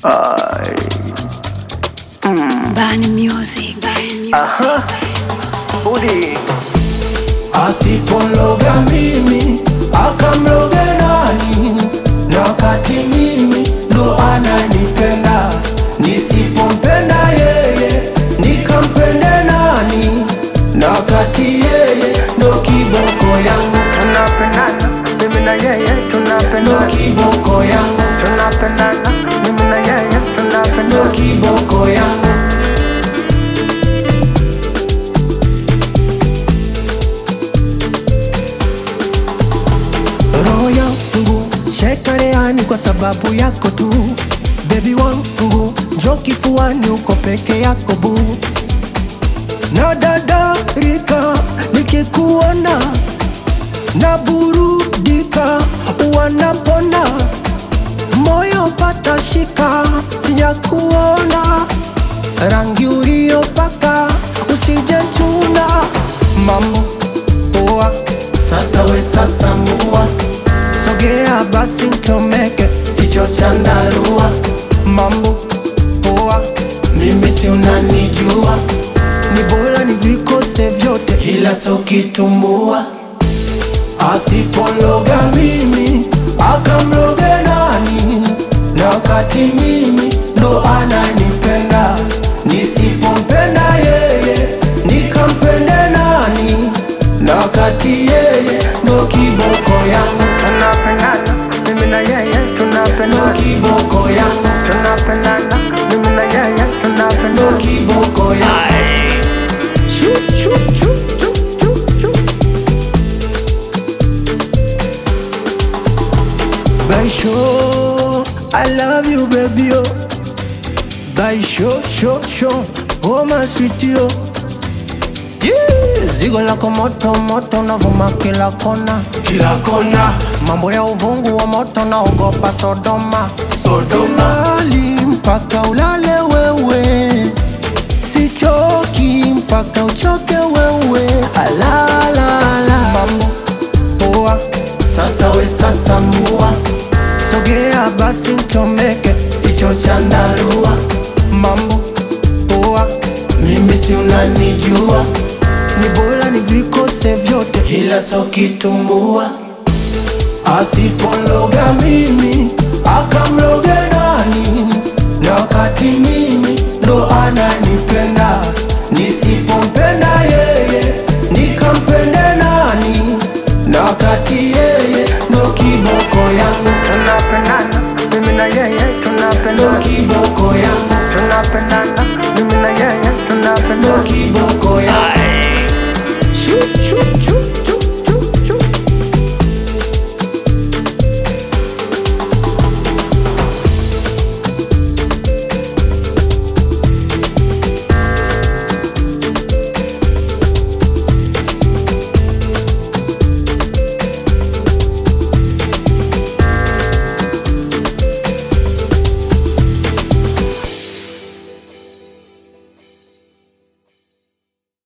Bani Music. Bani Music. Aha. Budi. Asipologa mimi akamloge nani? Na wakati mimi ndo ananipenda, nisipompenda yeye nikampende nani? Na wakati yeye ndo kiboko yangu, Tunapendana mimi na yeye ndo tunapendana. kiboko yangu, Tunapendana mimi na yeye ndo tunapendana. kiboko yangu. roho yangu shekareani kwa sababu yako tu bebi wangu njo kifuani uko peke yako bu na dadarika nikikuona na burudika wanapona moyo pata shika sijakuona rangi uliopaka usijechuna mambo poa sasa we sasa mua sogea basi ntomeke hicho chandarua mambo poa mimi si unanijua ni bora ni vikose vyote ila so kitumbua asipologa mimi akamloge nani na wakati mimi ndo ananipenda nisipompenda yeye nikampende nani na wakati yeye ndo kiboko yangu Tunapendana mimi na yeye ndo tunapendana. kiboko yangu Tunapendana mimi na yeye ndo tunapendana. kiboko yangu Chu, chu, chu, chu, chu, chu. Baisho, I love you baby oh. Baisho, sho, sho, oh my sweetie oh. Yeah, zigo lako moto moto navuma kila kona kila kona, mambo ya uvungu wa moto naogopa Sodoma Sodoma, Silali mpaka ulale wewe, sichoki mpaka uchoke wewe, alalala mambo poa, sasa we sasa mua, sogea basi ntomeke hicho chandarua, mambo poa, mimi si unanijua, ni bora ni vikose vyote, ila so kitumbua, asipologa mimi akamloge nani? Na wakati mimi ndo ananipenda, nisipompenda yeye nikampende nani? Na wakati yeye ndo kiboko yangu, Tunapendana mimi na yeye ndo tunapendana. kiboko yangu, Tunapendana mimi na yeye ndo tunapendana. kiboko